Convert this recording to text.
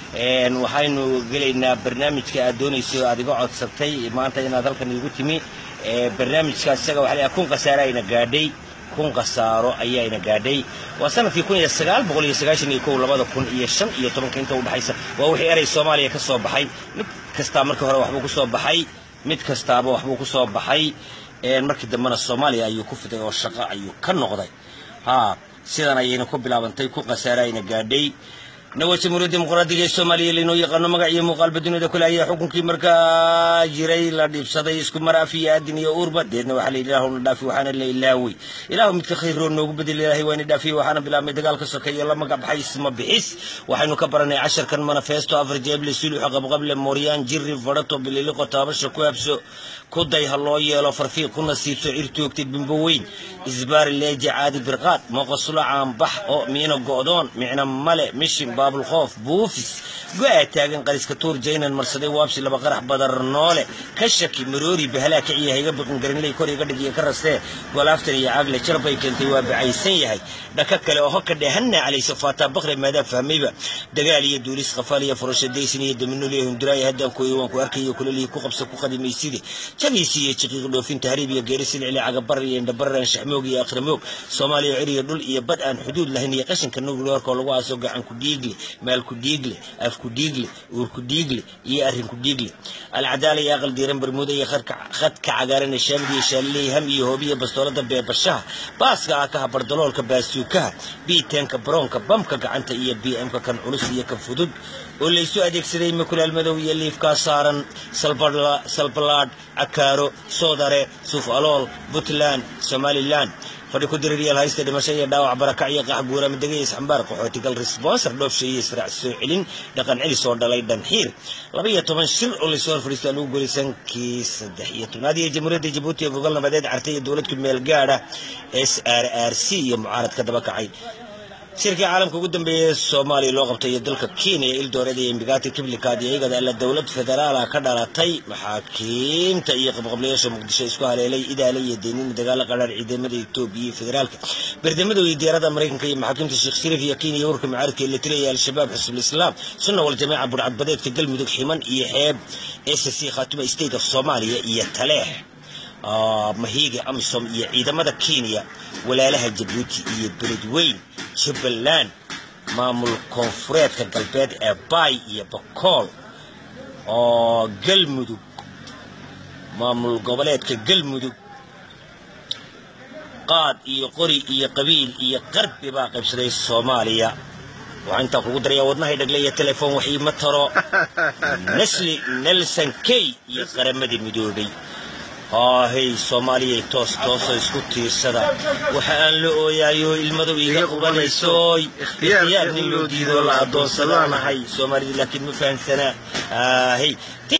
waxaynu gelaynaa barnaamijka aad doonayso aad iga codsatay maanta inaad halkan iigu timi barnaamijkaas isaga waxa la kun khasaare ayna gaadhay kun khasaaro ayaayna gaadhay waa sanadkii kun iyo sagaal boqol iyo sagaashan iyo kow labada kun iyo shan iyo tobanka inta udhexaysa waa wixii erey soomaaliya ka soo baxay mid kastaa markii hore waxbuu ku soo baxay mid kastaaba waxbuu ku soo baxay markii dambena soomaaliya ayuu ku fiday oo shaqo ayuu ka noqday ha sidan ayayna ku bilaabantay kun khasaare ayna gaadhay nawa jamhuuriyadda dimuqraadiga ee soomaaliya laynoo yaqaano magac iyo muuqaalba dunida kule ayaa xukunkii markaa jiray la dhiibsaday isku mar af iyo aadin iyo uurba deedna waxaa layidhi ilaahu na dhaafi waxaana la ilaawey ilaahu midka khayroo noogu bedel ilaahay waana dhaafiyey waxaana bilaabmay dagaalka sokeeye la magac baxay isma bixis waxaynu ka baranay casharkan manifesto afar jeeble suluxa qabqable mooryaan jirri fadhato bililiqo taabasha ku habso ku day ha loo yeelo farfiiq ku nasiibso cirtoogtay bimbo weyn isbaari leeja caadi birqaad mooqasulo caanbax oo miino go'doon micno male mishin baabulkhoof buufis go-aa taagan qariska tuur jaynan marsaday waabsi laba qarax badar noole ka shaki maroori bahalaa kiciya hayga biqin garanley kor iga dhig iyo ka rastee golaaftan iyo caagle jarbay keentay waa bacaysan yahay dhaka kale oo hoka dheehanna calayso faataa bakre maadaa fahmayba dagaal iyo duulis qafaal iyo furasho daysin iyo daminul iyo hunduraaya haddaan kuoyo waan ku arkayo kulalihi ku qabsa ku qadimayside jagiisi iyo jiqiiq dhoofin tahriib iyo geeri silcili cagabar iyo indhabarran shaxmoog iyo akhramoog soomaaliya ciriyo dhul iyo bad aan xuduud lahayn iyo qashinka nuclearka oo lagu aaso gacan ku dhiigle maal ku dhiigle af ku dhiigle uur ku dhiigle iyo arrin ku dhiigle alcadaala iyo aqal diiran barmuuda iyo khadka cagaaran ee shaamid iyo shaaliley ham iyo hoobiya bastoolada beebashaha baaska akaha bardaloolka baasuukaha biitenka baroonka bamka gacanta iyo b m-ka kan culus iyo kan fudud oo laysu adeegsaday makulaal madow iyo liifkaa saaran salbalaadh cakaaro soodare suuf alool puntland somalilan fadhi ku diririyaal haysta dhimasho iyo dhaawac barakac iyo qax guura madega iyo isxambaar qaxootigal responsor dhoofsha iyo israac soo celin dhaqan celis oo dhalay dhanxiir laba iyo toban shir oo laysoo hor fadhiisto lagu goli sankii saddex iyo tobnaad iyo jamhuuriyadda jabuuti ee gogol nabadeed cartay iyo dowladku meel gaadha s r r c iyo mucaarad ka daba kacay shirkii caalamka ugu dambeeyay soomaaliya loo qabtay iyo dalka kenya ildoorada iyo imbigati kiblikaad iyo iyagada alla dowlad federaala ka dhalatay maxaakiimta iyo qabqablayaasha muqdisho isku haleelay idaale iyo deenina dagaalo qadhaar ciidamada etoobiya iyo federaalka berdamada iyo diyaarada maraykanka iyo maxaakiimta sheekh shariif iyo kenya urka mucaaradka ee la tiraya al-shabaab xisbul islaam sunna wal jamaca burcadbadeedka galmudug ximan iyo xeeb s c khaatuma state of soomaaliya iyo taleex mahiiga amisom iyo ciidamada kenya walaalaha jabuuti iyo beledweyn jubbaland maamul koonfureedka galbeed ee baay iyo bakool oo galmudug maamul goboleedka galmudug qaad iyo qori iyo qabiil iyo qarbi baa qaybsaday soomaaliya waxaa intaa kugu daraya wadnahay dhagle iyo telefoon wax iima taro nasli nelson key iyo qaramadii midoobay haahey soomaaliyay toos toosoo isku tiirsada waxa aan la ooyaayo ilmadow iga qubanaysoy ikhtiyaar nin loo diidoo la addoonsadaanahay soomaalida laakiin ma fahamsanaa haahey